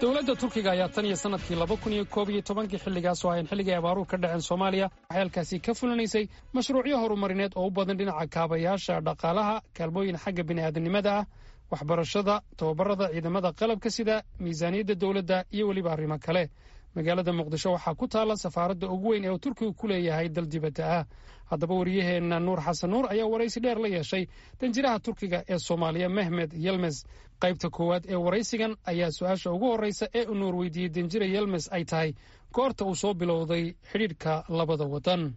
dowladda turkiga ayaa tan iyo sanadkii laba kun iyo koob iyo tobankii xilligaas oo ahayn xilligii abaaruhu ka dhaceen soomaaliya waxay halkaasi ka fulinaysay mashruucyo horumarineed oo u badan dhinaca kaabayaasha dhaqaalaha kaalmooyin xagga bini'aadanimada ah waxbarashada tababarada ciidamada qalabka sida miisaaniyadda dowladda iyo weliba arrimo kale magaalada muqdisho waxaa ku taalla safaaradda ugu weyn ee uu turkigu ku leeyahay dal dibadda ah haddaba wariyaheenna nuur xasan nuur ayaa waraysi dheer la yeeshay danjiraha turkiga ee soomaaliya mehmed yelmes qaybta koowaad ee waraysigan ayaa su-aasha ugu horreysa ee uu nuur weydiiyey danjira yelmes ay tahay goorta uu soo bilowday xidhiidhka labada waddan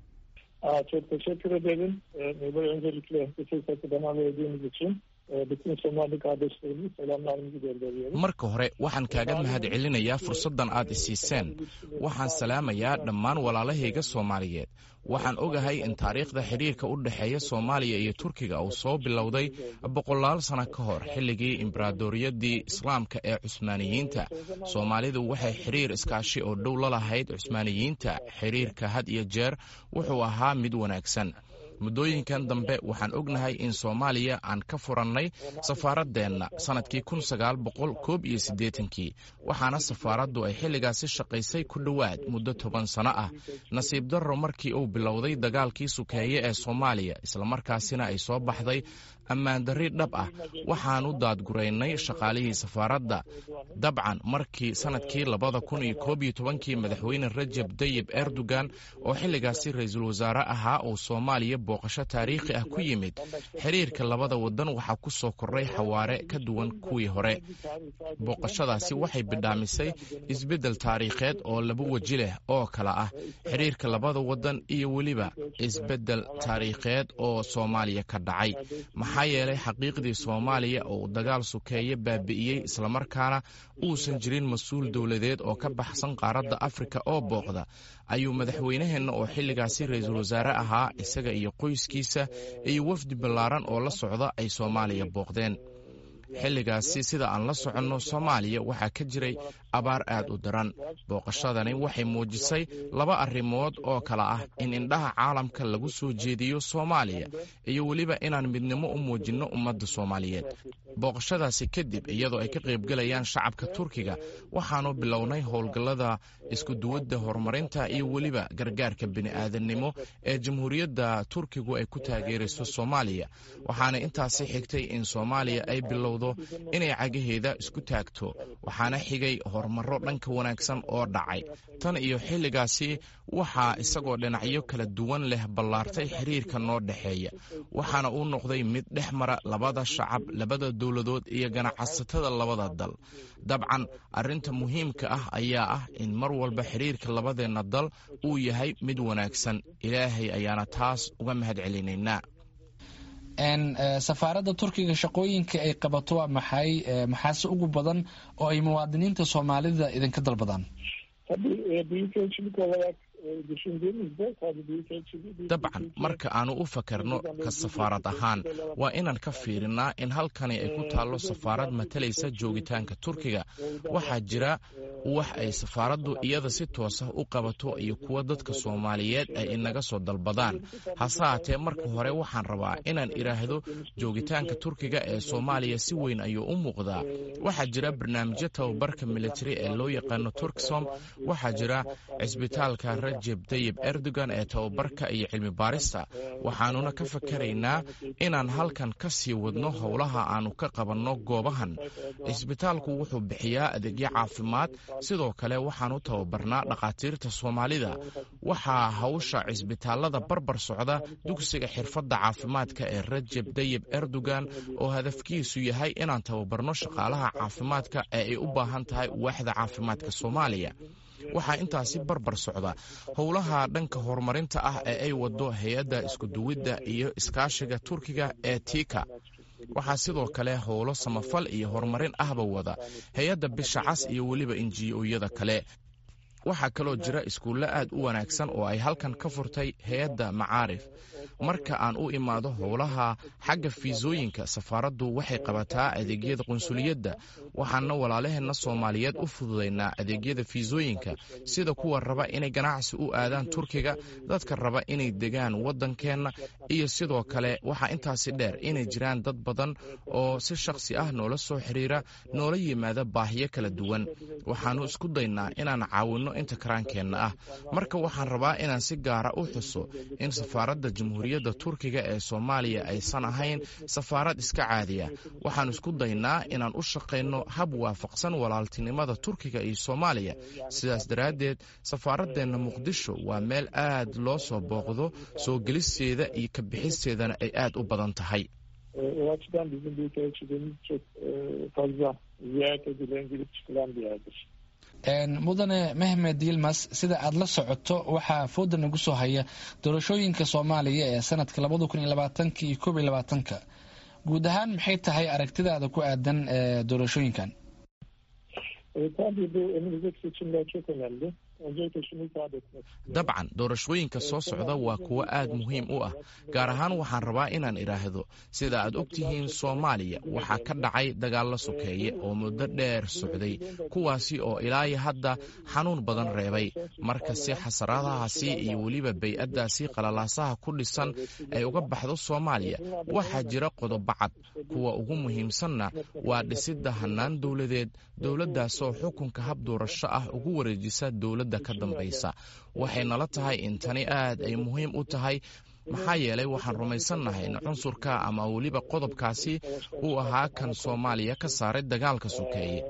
Çok teşekkür ederim. Ee, Böyle öncelikle bu fırsatı bana verdiğiniz için e, bütün Somali kardeşlerimize selamlarımızı gönderiyorum. marka hore waxaan kaaga mahad celinayaa fursaddan aad isiiseen waxaan salaamayaa dhammaan walaalahayga soomaaliyeed waxaan ogahay in taariikhda xidhiirka u dhexeeya soomaaliya iyo turkiga uu soo bilowday boqolaal sano ka hor xilligii imbaraadoriyadii islaamka ee cusmaaniyiinta soomaalidu waxay xidhiir iskaashi oo dhow la lahayd cusmaaniyiinta xidhiirka had iyo jeer wuxuu ahaa mid wanaagsan muddooyinkan dambe waxaan ognahay in soomaaliya aan ka furannay safaaradeenna sannadkii kun sagaal boqol koob iyo siddeetankii waxaana safaaraddu ay xilligaasi shaqaysay ku dhowaad muddo toban sano ah nasiib darro markii uu bilowday dagaalkii sukeeye ee soomaaliya islamarkaasina ay soo baxday ammaandarri dhab ah waxaanu daadguraynay shaqaalihii safaaradda dabcan markii sannadkii labada kun iyo koob iyo tobankii madaxweyne rajab dayib erdogan oo xilligaasi ra-iisul wasaare ahaa uu soomaaliya booqasho taariikhi ah ku yimid xiriirka labada waddan waxaa ku soo kordhay xawaare ka duwan kuwii hore booqashadaasi waxay bidhaamisay isbeddel taariikheed oo laba weji leh oo kala ah xiriirka labada waddan iyo weliba isbeddel taariikheed oo soomaaliya ka dhacay maxaa yeelay xaqiiqdii soomaaliya oo uu dagaal sukeeye baabi'iyey islamarkaana uusan jirin mas-uul dowladeed oo ka baxsan qaaradda afrika oo booqda ayuu madaxweynaheenna oo xilligaasi ra-iisul wasaare ahaa isaga iyo qoyskiisa iyo wafdi ballaaran oo la socda ay soomaaliya booqdeen xilligaasi sida aan la soconno soomaaliya waxaa ka jiray abaar aad u daran booqashadani waxay muujisay laba arrimood oo kale ah in indhaha caalamka lagu soo jeediyo soomaaliya iyo weliba inaan midnimo u muujinno ummadda soomaaliyeed booqashadaasi kadib iyadoo ay ka qaybgelayaan shacabka turkiga waxaannu bilownay howlgallada iskuduwadda horumarinta iyo weliba gargaarka bini'aadannimo ee jamhuuriyadda turkigu ay ku taageerayso soomaaliya waxaana intaasi xigtay in soomaaliya ay bilowdo inay cagaheeda isku taagto waxaana xigay horumarro dhanka wanaagsan oo dhacay tan iyo xilligaasi waxaa isagoo dhinacyo kala duwan leh ballaartay xiriirka noo dhexeeya waxaana uu noqday mid dhex mara labada shacab labada dowladood iyo ganacsatada labada dal dabcan arrinta muhiimka ah ayaa ah in mar walba xiriirka labadeenna dal uu yahay mid wanaagsan ilaahay ayaana taas uga mahad celinaynaa safaaradda turkiga shaqooyinka ay qabato waa maxay maxaase ugu badan oo ay muwaadiniinta soomaalida idinka dalbadaan Tabii e, büyükelçilik olarak e, düşündüğümüzde tabii büyükelçiliği... dabcan marka aanu u fakarno ka safaarad ahaan waa inaan ka fiirinnaa in halkani ay ku taallo safaarad matalaysa joogitaanka turkiga waxaa jira wax ay safaaraddu iyada si toosa u qabato iyo kuwa dadka soomaaliyeed ay inaga soo dalbadaan hase haatee marka hore waxaan rabaa inaan idhaahdo joogitaanka turkiga ee soomaaliya si weyn ayuu u muuqdaa waxaa jira barnaamijyo tababarka militari ee loo yaqaano turksom waxaa jira cisbitaalka rajeb dayib erdogan ee tababarka iyo cilmi baarista waxaanuna ka fakaraynaa inaan halkan ka sii wadno howlaha aanu ka qabanno goobahan cisbitaalku wuxuu bixiyaa adeegyo caafimaad sidoo kale waxaanu tababarnaa dhakhaatiirta soomaalida waxaa hawsha cisbitaalada barbar socda dugsiga xirfadda caafimaadka ee rajeb dayib erdogan oo hadafkiisu yahay inaan tababarno shaqaalaha caafimaadka ee ay u baahan tahay waaxda caafimaadka soomaaliya waxaa intaasi barbar socda howlaha dhanka horumarinta ah ee ay wado hay-adda iskuduwidda iyo iskaashiga turkiga ee tika waxaa sidoo kale howlo samafal iyo horumarin ahba wada hay-adda bisha cas iyo weliba injiyoyada kale waxaa kaloo jira iskuulle aad u wanaagsan oo ay halkan ka furtay hay-adda macaarif marka aan u imaado howlaha xagga fiisooyinka safaaraddu waxay qabataa adeegyada qunsuliyadda waxaana walaalaheenna soomaaliyeed u fududaynaa adeegyada fiisooyinka sida kuwa raba inay ganacsi u aadaan turkiga dadka raba inay degaan waddankeenna iyo sidoo kale waxaa intaasi dheer inay jiraan dad badan oo si shakhsi ah noola soo xiriira noola yimaada baahiyo kala duwan waxaannu isku daynaa inaan caawinno inta karaankeenna ah marka waxaan rabaa inaan si gaara u xuso in safaaradda jamhuuriyadda turkiga ee soomaaliya aysan ahayn safaarad iska caadiya waxaan isku daynaa inaan u shaqayno hab waafaqsan walaaltinimada turkiga iyo soomaaliya sidaas daraaddeed safaaradeenna muqdisho waa meel aad loo soo booqdo soo gelisteeda iyo ka bixisteedana ay aad u badan tahay o açıdan bizim büyükelçiliğimiz çok fazla ziyaret edilen, girip çıkılan bir yerdir. mudane mehmed yilmas sida aad la socoto waxaa fooda nagu soo haya doorashooyinka soomaaliya ee sanadka labada kun iyo labaatanka iyo koob iyo labaatanka guud ahaan maxay tahay aragtidaada ku aadan doorashooyinkan tabii bu önümüzdeki seçimler çok önemli. Öncelikle şunu ifade etmek dabcan doorashooyinka soo socda waa kuwo aad muhiim u ah gaar ahaan waxaan rabaa inaan idhaahdo sida aad og tihiin soomaaliya waxaa ka dhacay dagaallo sokeeye oo muddo dheer socday kuwaasi oo ilaayo hadda xanuun badan reebay marka si xasaradahaasi iyo weliba bay-addaasi qalalaasaha ku dhisan ay uga baxdo soomaaliya waxaa jira qodobo cad kuwa ugu muhiimsanna waa dhisidda hannaan dowladeed dowladdaasoo xukunka hab doorasho ah ugu wareejisa dowladda ka dambaysa waxay nala tahay in tani aad ay muhiim u tahay maxaa yeelay waxaan rumaysannahay in cunsurka ama weliba qodobkaasi uu ahaa kan soomaaliya ka saaray dagaalka sokeeye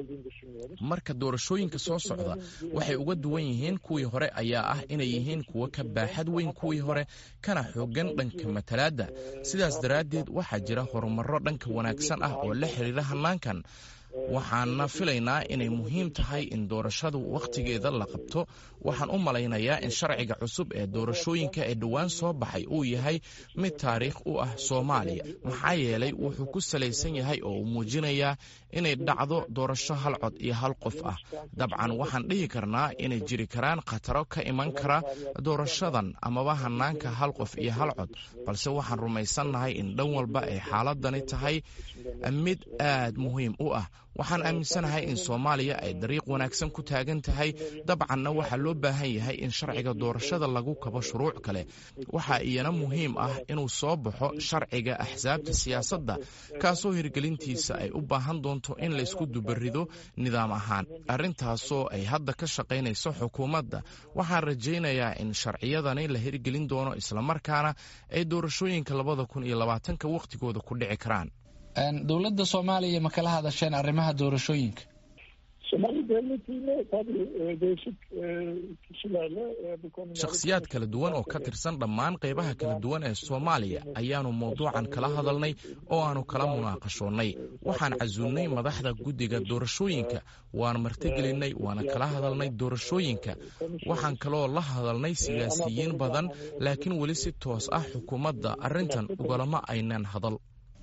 marka doorashooyinka soo socda waxay uga duwan yihiin kuwii hore ayaa ah inay yihiin kuwo ka baaxad weyn kuwii hore kana xoogan dhanka matalaadda sidaas daraaddeed waxaa jira horumarro dhanka wanaagsan ah oo la xiriira hannaankan waxaana filaynaa inay muhiim tahay in doorashadu wakhtigeeda la qabto waxaan u malaynayaa in sharciga cusub ee doorashooyinka ee dhowaan soo baxay uu yahay mid taariikh u ah soomaaliya maxaa yeelay wuxuu ku salaysan yahay oo uu muujinayaa inay dhacdo doorasho hal cod iyo hal qof ah dabcan waxaan dhihi karnaa inay jiri karaan khataro ka iman kara doorashadan amaba hannaanka hal qof iyo hal cod balse waxaan rumaysannahay in dhan walba ay xaaladani tahay mid aad muhiim u ah waxaan aaminsanahay in soomaaliya ay dariiq wanaagsan ku taagan tahay dabcanna waxaa loo baahan yahay in sharciga doorashada lagu kabo shuruuc kale waxaa iyana muhiim ah inuu soo baxo sharciga axsaabta siyaasadda kaasoo hirgelintiisa ay u baahan doonto in laysku dubarido nidaam ahaan arrintaasoo ay hadda ka shaqaynayso xukuumadda waxaan rajaynayaa in sharciyadani la hirgelin doono islamarkaana ay doorashooyinka labada kun iyo labaatanka wakhtigooda ku dhici karaan dowladda soomaaliya ma kala hadasheen arrimaha doorashooyinka Somali devletiyle tabii e, değişik e, kişilerle e, bu konuda... shakhsiyaad kala duwan oo ka tirsan dhammaan qaybaha kala duwan ee soomaaliya ayaannu mawduucan kala hadalnay oo aannu kala munaaqashoonnay waxaan casuulnay madaxda guddiga doorashooyinka waan martigelinnay waana kala hadalnay doorashooyinka waxaan kaloo la hadalnay siyaasiyiin badan laakiin weli si toos ah xukuumadda arrintan ugalama aynan hadal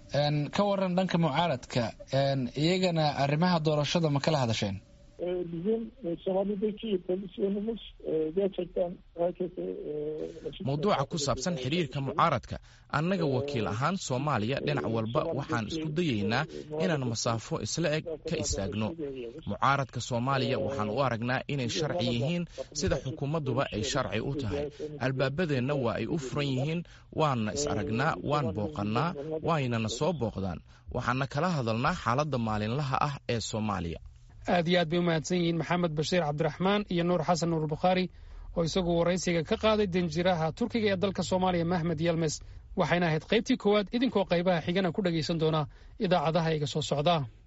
ka waran dhanka mucaaradka iyagana arrimaha doorashada ma kala hadasheen E, bizim e, Somali'deki pozisyonumuz e, gerçekten herkese e, açık- mawduuca ku saabsan xidhiirka mucaaradka annaga wakiil ahaan soomaaliya dhinac walba waxaan isku dayaynaa inaan masaafo isla eg ka istaagno mucaaradka soomaaliya waxaan u aragnaa inay sharci yihiin sida xukuumadduba ay sharci u tahay albaabadeenna waa ay u furan yihiin waanna is aragnaa waan booqannaa waynana soo booqdaan waxaana kala hadalnaa xaaladda maalinlaha ah ee soomaaliya aad iyo aad bay u mahadsan yihiin maxamed bashiir cabdiraxmaan iyo nuur xasan nuur bukhaari oo isagu waraysiga ka qaaday danjiraha turkiga ee dalka soomaaliya mahmed yelmes waxayna ahayd qaybtii koowaad idinkoo qaybaha xigana ku dhegaysan doona idaacadaha iga soo socda